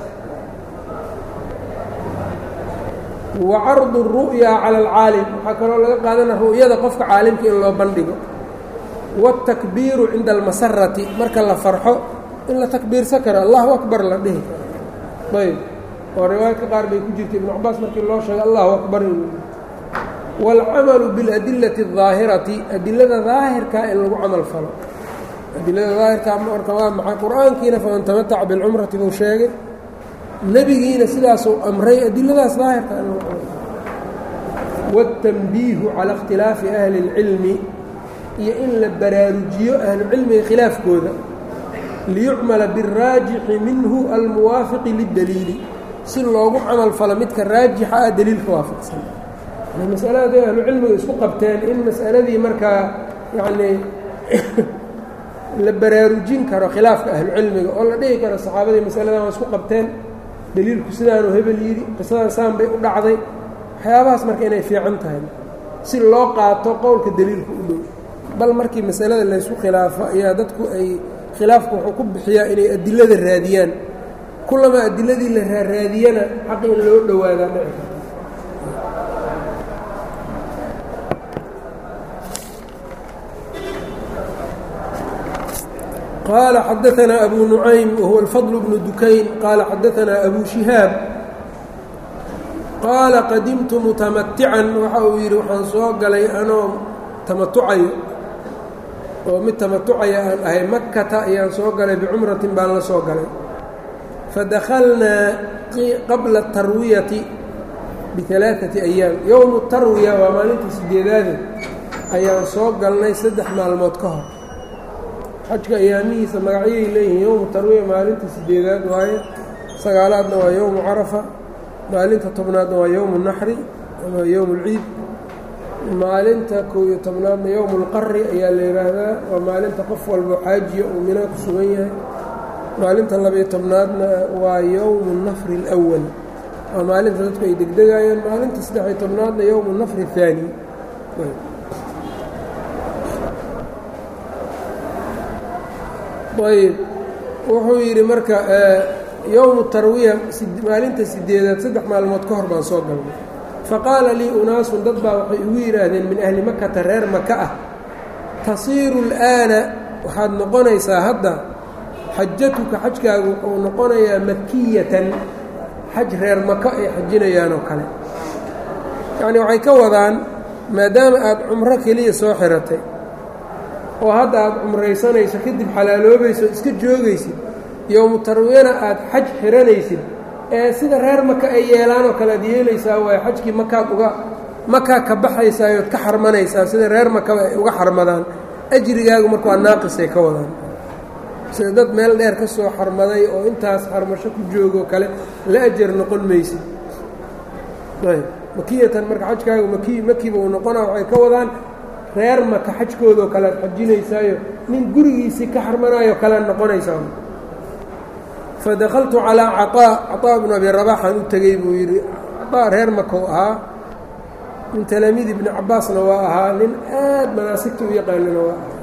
wa cardu الru'yaa cala alcaalim waxaa kaloo laga qaadana ru'yada qofka caalimka in loo bandhigo wاtakbiiru cinda almasarati marka la farxo in la takbiirsan karo allahu akbar la dhihi karo ayb oo riwaayadka qaar bay ku jirta ibnu cabaas markii loo sheegay allahu akbar inuu wاlcamalu biاladilati الظaahirati adilada daahirkaa in lagu camal falo adilada daahirkaa marka waa maxay qur-aankiina faman tamataca bilcumrati buu sheegay nebigiina sidaasuu amray adiladaas daahirkaa in lagu camal falo wالtanbiihu calى اkhtilaafi ahli اlcilmi iyo in la baraarujiyo ahlucilmiga khilaafkooda liyucmala biاraajixi minhu almuwaafiqi lidaliili si loogu camal falo midka raajixa ah deliilka waafaqsan masalada haday ahlucilmiga isku qabteen in masaladii markaa yacnii la baraarujin karo khilaafka ahlucilmiga oo la dhihi karo saxaabadii masaladan waa isku qabteen deliilku sidaanuu hebel yidhi qisadan saan bay u dhacday waxyaabahaas marka inay fiican tahay si loo qaato qowlka deliilka u dhow bal markii masalada laysku khilaafo ayaa dadku ay khilaafku wuxuu ku bixiyaa inay adilada raadiyaan kullama adiladii la raaraadiyana xaqi in loo dhowaadaa dhici karta qaala xadaanaa abu nucaym wahuwa alfadl bnu dukayn qaala xadaanaa abu shihaab qaala qadimtu mutamatican waxa uu yidhi waxaan soo galay anoo tamatucayo oo mid tamatucaya aan ahay makata ayaan soo galay bicumratin baan la soo galay fadakhalnaa qabla tarwiyati bialaaati ayaam yowmu tarwiya waa maalintii sideedaade ayaan soo galnay saddex maalmood ka hor xajka ayaamihiisa magacyay leeyihiin yowmu tarwiya maalinta sideedaad waaye sagaalaadna waa yowmu carafa maalinta tobnaadna waa yowmu naxri ama yowmu اlciid maalinta kow iyo tobnaadna yowmu اlqari ayaa la yidhaahdaa waa maalinta qof walbo xaajiya uu minaa ku sugan yahay maalinta labayo tobnaadna waa yowmu nafri اlأwal waa maalinta dadku ay degdegayaan maalinta saddexiyo tobnaadna yowmu nafri الثaani ayb wuxuu yidhi marka yowmu tarwiya maalinta sideedaad saddex maalmood ka hor baan soo galnay faqaala lii unaasun dad baa waxay igu yidhaahdeen min ahli makata reer maka ah tasiiru اlآana waxaad noqonaysaa hadda xajatuka xajkaagu wuxuu noqonayaa makiyatan xaj reer maka ay xajinayaan oo kale yacnii waxay ka wadaan maadaama aad cumro keliya soo xiratay oo hadda aad cumraysanayso kadib xalaaloobayso iska joogaysid yowmu tarwiyana aad xaj xiranaysid ee sida reer maka ay yeelaan oo kale aad yeelaysaa waayo xajkii makaad uga makaa ka baxaysaayood ka xarmanaysaa sida reer makaba ay uga xarmadaan ajrigaagu marka waa naaqisay ka wadaan sida dad meel dheer ka soo xarmaday oo intaas xarmasho ku joogoo kale la ajar noqon maysid ayb makiyatan marka xajkaagu maki makiba uu noqonaa waxay ka wadaan reer maka xajkoodoo kale ad xajinaysaayo nin gurigiisii ka xarmanaayo kalead noqonaysaa fadakaltu calaa caطaa caطaa bnu abi rabaxaan u tegey buu yidhi caطaa reer makou ahaa min talaamiid ibni cabaasna waa ahaa nin aad manaasigta u yaqaanina waa ahaa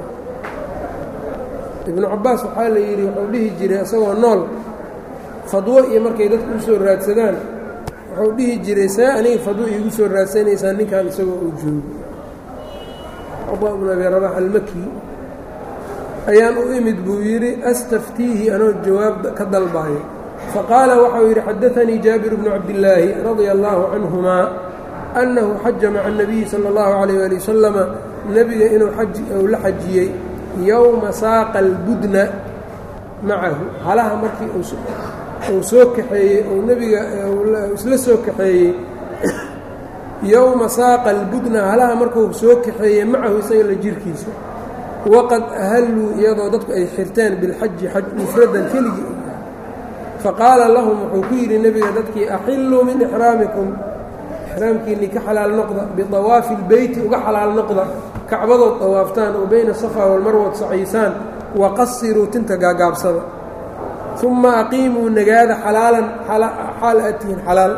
ibnu cabaas waxaa la yidhi wuxuu dhihi jiray isagoo nool fadwo iyo markay dadku u soo raadsadaan wuxuu dhihi jiray see aniga fadwo iigu soo raadsanaysaan ninkan isagoo uu joogo caطaa bnu abi rabax almaki ayaan u imid buu yidhi astaftiihi anoo jawaab ka dalbaayo faqaala waxau yidhi xadaanii jaabir bnu cabdillaahi radia allaahu canhumaa annahu xaja maca اnabiyi sala اllahu calayh ali wasalama nebiga inuu uu la xajiyey yowma saaqa albudna macahu halaha markii uu soo kaxeeyey ou nebiga isla soo kaxeeyey yowma saaqa albudna halaha markuu soo kaxeeyey macahu isaga la jirkiisa waqad ahalluu iyadoo dadku ay xirteen bilxaji xaj mufradan keligii u yahay faqaala lahum wuxuu ku yidhi nebiga dadkii axilluu min ixraamikum ixraamkiinnii ka xalaal noqda bidawaafi lbeyti uga xalaal noqda kacbadood dawaaftaan oo bayna safaa walmarwad saciysaan waqasiruu tinta gaagaabsada uma aqiimuu nagaada xalaalan xaal aad tihiin xalaal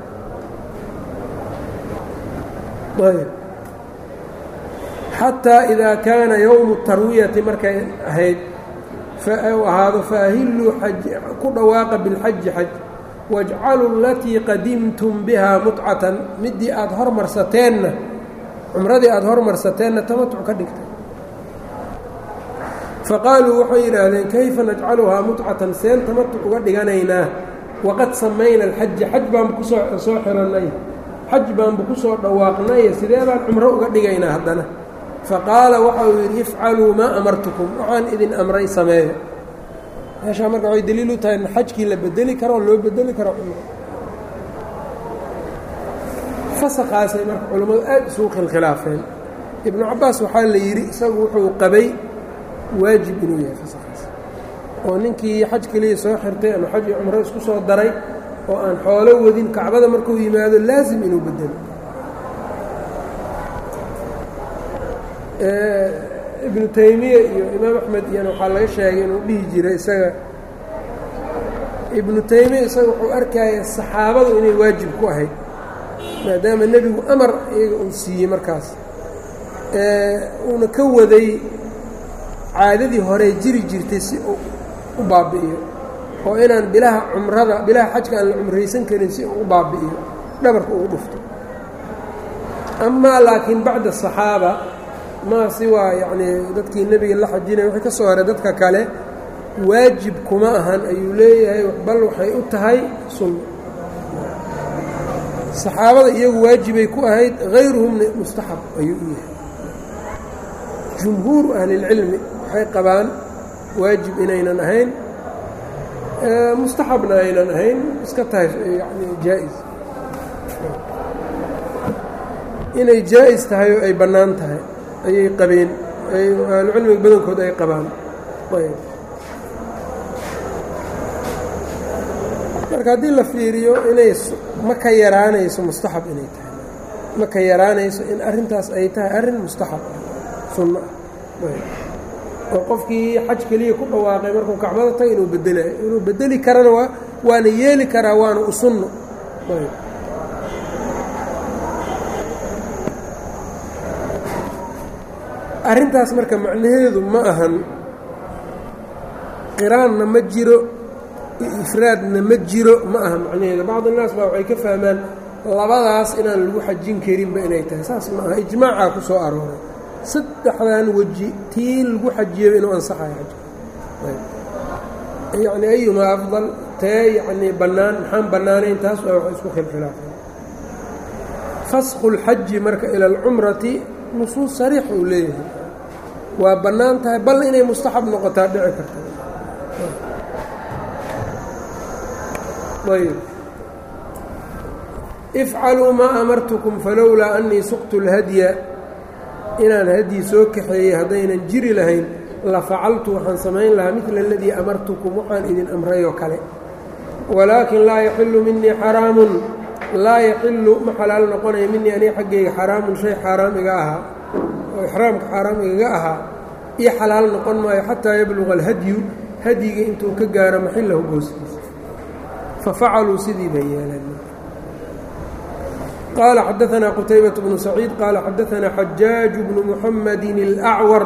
xataa idaa kaana yowmu tarwiyati markay ahayd u ahaado faahilluu ku dhawaaqa bilxaji xaj wajcaluu alatii qadimtum bihaa mutcatan midii aada hormarsateenna cumradii aada hormarsateenna tamatuc ka dhigtay faqaaluu waxay yidhaahdeen kayfa najcaluhaa mutcatan seen tamatuc uga dhiganaynaa waqad samayna alxaja xaj baanba kusoo soo xirannay xaj baanba ku soo dhawaaqnay sidee baan cumro uga dhigaynaa haddana faqaala waxa uu yidhi ifcaluu maa amartukum waxaan idin amray sameeyo meeshaa marka waxay daliil u tahay xajkii la bedeli karo oo loo bedeli karo cumro fasakhaasay marka culammadu aad isugu khilkhilaafeen ibnu cabbaas waxaa la yidhi isagu wuxuu qabay waajib inuu yahay fasakhaas oo ninkii xaj keliya soo xirtay ama xaj iyo cumro isku soo daray oo aan xoolo wadin kacbada markuu yimaado laasim inuu bedelo ibnu taymiya iyo imaam axmed iyana waxaa laga sheegay inuu dhihi jiray isaga ibnu taymiya isaga wuxuu arkaya saxaabadu inay waajib ku ahayd maadaama nebigu amar iyaga uu siiyey markaas uuna ka waday caadadii hore jiri jirtay si uu u baabi'iyo oo inaan bilaha cumrada bilaha xajka aan la cumraysan karin si uu u baabi'iyo dhabarka ugu dhufto amaa laakiin bacda asaxaaba maa si waa yacnii dadkii nebiga la xajinaya wixii ka soo haray dadka kale waajib kuma ahan ayuu leeyahay bal waxay u tahay sunno saxaabada iyagu waajibay ku ahayd hayruhumna mustaxab ayuu u yahay jumhuuru ahlilcilmi waxay qabaan waajib inaynan ahayn mustaxabna aynan ahayn iska tahay yani jaa-is inay jaa-is tahay oo ay bannaan tahay ayay qabeen ahlucilmiga badankood ay qabaan marka haddii la fiiriyo inay ma ka yaraanayso mustaxab inay tahay ma ka yaraanayso in arrintaas ay tahay arrin mustaxab sunno ah oo qofkii xaj keliya ku dhawaaqay markuu kacbada taga inuu bedelayo inuu bedeli karana waa waana yeeli karaa waana u sunno arrintaas marka macnaheedu ma ahan qiraanna ma jiro ifraadna ma jiro ma aha macnaheedu bacd innaas baa waxay ka fahmaan labadaas inaan lagu xajin karinba inay tahay saas ma aha ijmaacaa ku soo arooray saddexdan weji tii lagu xajiyaba inuu ansaxayo xajka yacni ayumaa afdal tee yacnii bannaan maxaan bannaanayn taas waa wax isku khilkhilaafeen fasqu اlxaji marka ila alcumrati nusuus sariix uu leeyahay waa bannaan tahay bal inay mustaxab noqotaa dhici karta ayb ifcaluu maa amartukum falowlaa anii suqtu اlhadya inaan hadyi soo kaxeeyey haddaynan jiri lahayn la facaltu waxaan samayn lahaa midla aladii amartukum waxaan idin amrayoo kale walaakin laa yaxilu minii xaraamun laa yaxilu ma xalaal noqonaya minii aniga xaggayga xaraamun shay xaaraam iga ahaa oo ixraamka xaaraam igaga ahaa io xalaal noqon maayo xataa yabluqa alhadyu hadyiga intuu ka gaaro maxillahu gooskiisa fafacaluu sidii bay yeeleen qaala xadaanaa qutaybaة bnu saciid qaala xadaanaa xajaaj bnu muxamadi اlأcwar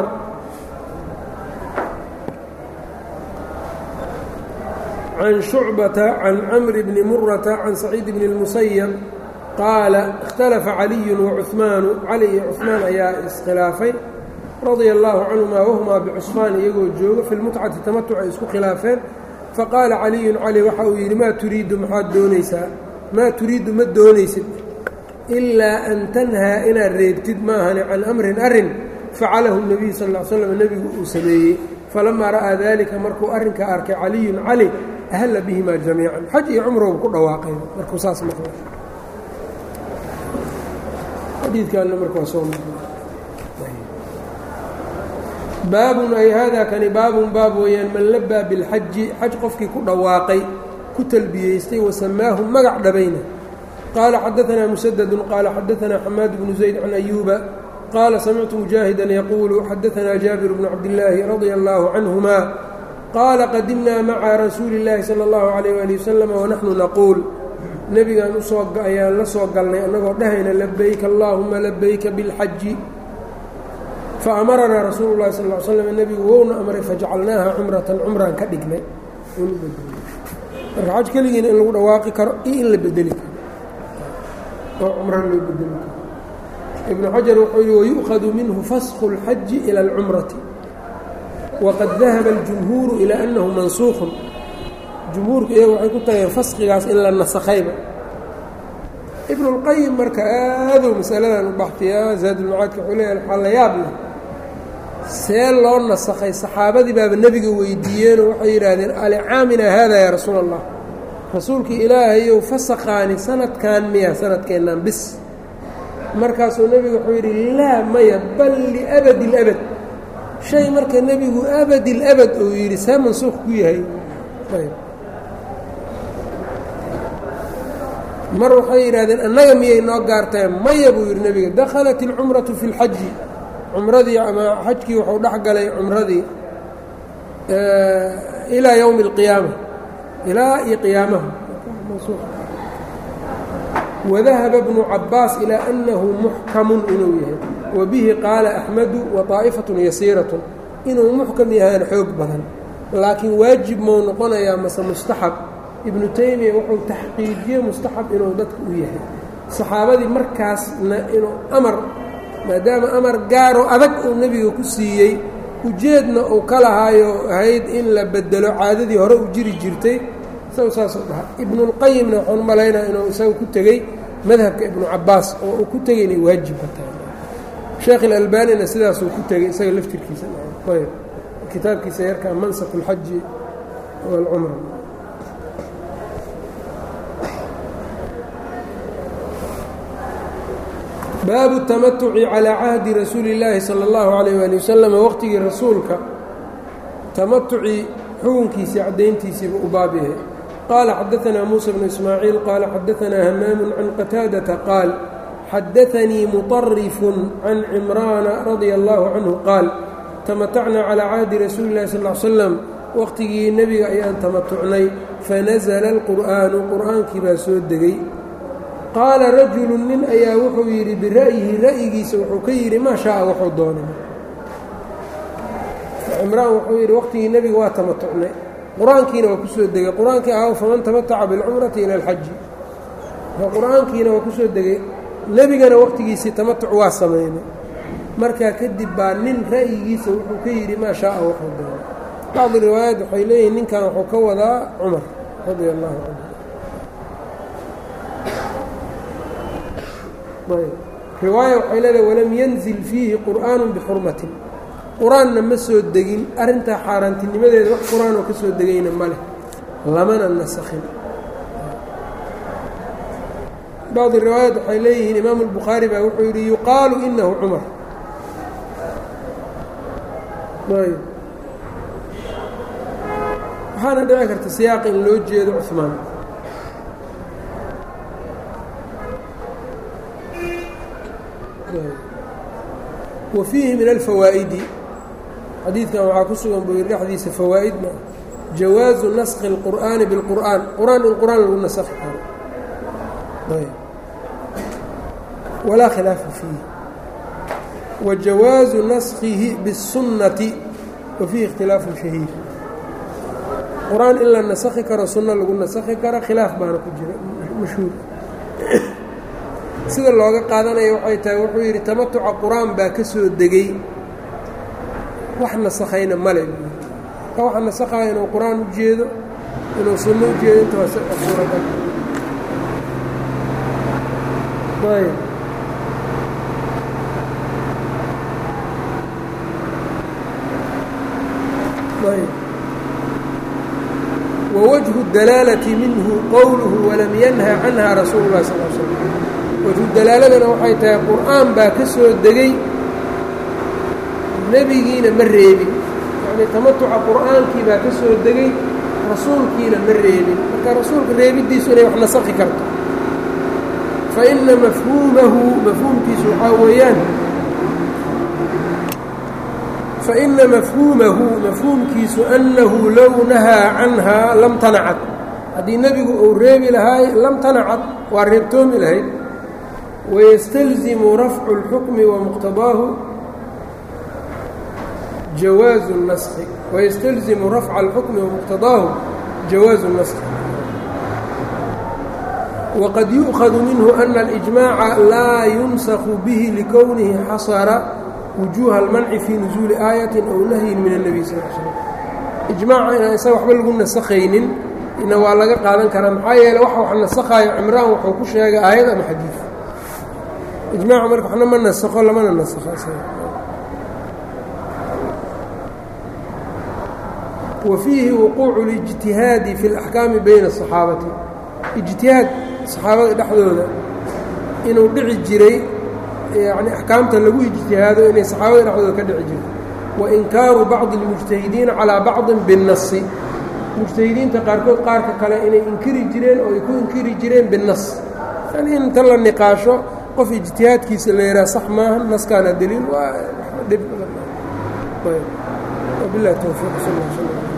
can shucbata can camri bni murata can saciid bni اlmusayab qaala اkhtalafa caliyu wacuثmaanu cali iyo cuثmaan ayaa iskhilaafay radia allaahu canhumaa wahumaa bicusfaan iyagoo jooga fi lmutcati tamatuc ay isku khilaafeen faqaala caliyun cali waxa uu yidhi maa turiidu maxaad doonaysaa maa turiidu ma doonaysid ilaa an tanhaa inaad reebtid maahane can amrin arrin facalahu nebiyu sal l slam nebigu uu sameeyey falamaa ra'aa daalika markuu arrinkaa arkay caliyun cali ahalla bihimaa jamiican xaj iyo cumrow ku dhawaaqay markuu saas maqlay xadiidkaanna markaa soo maqlay baabun ay haadaa kani baabun baab weeyaan man labaa bilxaji xaj qofkii ku dhawaaqay ku talbiyeystay wasamaahu magac dhabayna qaala xadaanaa musadadun qaala xadaanaa xamaad bnu zayd can ayuuba qaala samictu mujaahidan yaquulu xadaanaa jaabir bnu cabdillaahi radia allaahu canhuma qaala qadimnaa maca rasuuli اllaahi sala اllahu calayh waali wasalam wanaxnu naquul nebigaan usoo ayaan la soo galnay annagoo dhahayna labayka allaahuma labayka bilxaji faamaranaa rasuulu llahi sal l slam nebigu wouna amray fajacalnaaha cumratan cumraan ka dhignay marka xaj keligiina in lagu dhawaaqi karo iyo in la bedeli karo oo cumra loo bedeli karo ibnu xajar wuxuu yihi wayu'khadu minhu fasku اlxaji ila اlcumrati waqad dahaba اljumhuuru ilaa annahu mansuukhun jumhuurku iyaga waxay ku tageen faskigaas in la nasakhayba ibnu اlqayim marka aaduu masaladan u baxtiyaa zaadulmacaadka wuxuu leeyahay waxaa la yaab leh see loo nasakhay saxaabadii baaba nebiga weydiiyeenoo waxay yidhaahdeen alicaamina haada yaa rasuul allah rasuulkii ilaahayow fasakhaani sanadkan miya sanadkeennan bis markaasuu nebigu wuxuu yidhi laa maya bal liabadi اlabad shay marka nebigu abadi اlabad uu yidhi see mansuuq ku yahay mar waxay yidhahdeen annaga miyay noo gaartae maya buu yidhi nebiga dakhalat اlcumratu fi اlxaji cumradii ama xajkii wuxuu dhex galay cumradii ilaa yowmi اlqiyaama ilaa iyo qiyaamaha wadahaba bnu cabaas ilaa annahu muxkamun inuu yahay wa bihi qaala axmedu wa طaa'ifatun yasiiratun inuu muxkam yahaan xoog badan laakiin waajib mau noqonayaa mase mustaxab ibnu taymiya wuxuu taxqiijiyey mustaxab inuu dadka u yahay saxaabadii markaasna inuu amar maadaama amar gaaroo adag uu nebiga ku siiyey ujeedna uu ka lahaayo ahayd in la bedelo caadadii hore u jiri jirtay isagu saasuu dhaha ibnulqayimna waxaan malaynaa inuu isaga ku tegey madhabka ibnu cabaas oo uu ku tegey inay waajibka tahay sheekh ilalbanina sidaasuu ku tegey isaga laftirkiisa ayb kitaabkiisa yarkaa mansak اlxaji wاlcumra baabu الtamatuci calىa cahdi rasuuli اllaahi salى اllahu عalayh ali wasalam waqtigii rasuulka tamatucii xukunkiisii caddayntiisiiba u baab yahay qaala xadaanaa muusa bnu ismaaciil qaala xadaanaa hamaamu can qataadata qaal xadaanii muطarifun can cimraana radia allahu canhu qaal tamatacnaa calىa cahdi rasuuli اllahi sal l slam waqtigii nebiga ayaan tamatucnay fanasla اlqur'aanu qur'aankii baa soo degay qaala rajulu nin ayaa wuxuu yidhi bira'yihi ra'yigiisa wuxuu ka yidhi maa shaaa wuxuu doonay cimraan wuxuu yidhi waqtigii nebiga waa tamatucnay qur-aankiina waa ku soo degay qur-aankii ahaw faman tamataca bilcumrati ila alxaji qur-aankiina waa ku soo degay nebigana waqtigiisii tamatuc waa sameynay markaa kadib baa nin ra'yigiisa wuxuu ka yidhi maa shaaa wuxuu doonay bacdi riwaayaat waxay leeyihiin ninkan wuxuu ka wadaa cumar radia allahu canhu riwaaya waxay leedahay walam yanzil fiihi qur'aanu bixurmatin qur-aanna ma soo degin arrintaa xaaraantinimadeeda wax qur-aanoo ka soo degayna ma leh lamana nasakhin bacdi riwaayaat waxay leeyihiin imaamu albukhaari baa wuxuu yidhi yuqaalu inahu cumar waxaana dhici karta siyaaq in loo jeedo cumaan wa fiihi min alfawaa'idi xadiidkan waxaa ku sugan buu yidhi dhexdiisa fawaa'idna jawaazu naskhi اlqur'aani biاlqur'aan qur-aan in qur-aan lagu nasakhi karo walaa khilaafa fiihi wa jawaazu naskhihi bالsunnati wa fiihi ikhtilaafu shahiir qur-aan in la nasakhi karo sunno lagu nasakhi karo khilaaf baana ku jira mashhuur sida looga qaadanaya waxay tahay wuxuu yidhi tamatuca qur-aan baa ka soo degay wax nasakhayna male ka waxa nasakhaya inuu qur-aan u jeedo inuu sunno u jeedo inta waa suuragal ayb ayb wwجه الdalaalة minhu qowluhu walam yanha canha rasuul الlahi sal l slm wajhu dalaaladana waxay tahay qur'aan baa ka soo degay nebigiina ma reebin yani tamatuca qur'aankii baa ka soo degay rasuulkiina ma reebin marka rasuulka reebiddiisu inay wax nasakhi karto faina mafhuumahu mafhuumkiisu waxaa weeyaan faina mafhuumahu mafhuumkiisu annahu low nahaa canhaa lam tanacad haddii nebigu uu reebi lahaay lam tanacad waa reebtoomi lahayd wayastalzimu rafcu اlxukmi wamuqtadaahu jawaazu اnaskhi wayastalzimu rafca اlxukmi wamuqtadaahu jawaazu اnaskhi waqad yu'khadu minhu ana اlijmaaca laa yumsaku bihi likownihi xasara wujuuha almanci fii nusuuli aayatin ow nahyin min الnebiy sal l slm ijmaaca inaan isaga waxba lagu nasakhaynin ina waa laga qaadan karaa maxaa yeele waxa wax nasakhaayo cimraan wuxuu ku sheegay aayad ama xadiid ijmaaca marka waxna ma nasakho lamana nasakho wa fiihi wuquucu اlijtihaadi fi اlaxkaami bayna الصaxaabati ijtihaad saxaabada dhexdooda inuu dhici jiray yani axkaamta lagu ijtihaado inay saxaabada dhexdooda ka dhici jirto wa inkaaru bacdi اlmujtahidiina calaa bacdin biالnasi mujtahidiinta qaarkood qaarka kale inay inkiri jireen oo ay ku inkiri jireen binas yani inta la niqaasho qof ijtihaadkiisa la yidhaha sax maaha naskaana daliil waa dhib wabilahi towfiiq sal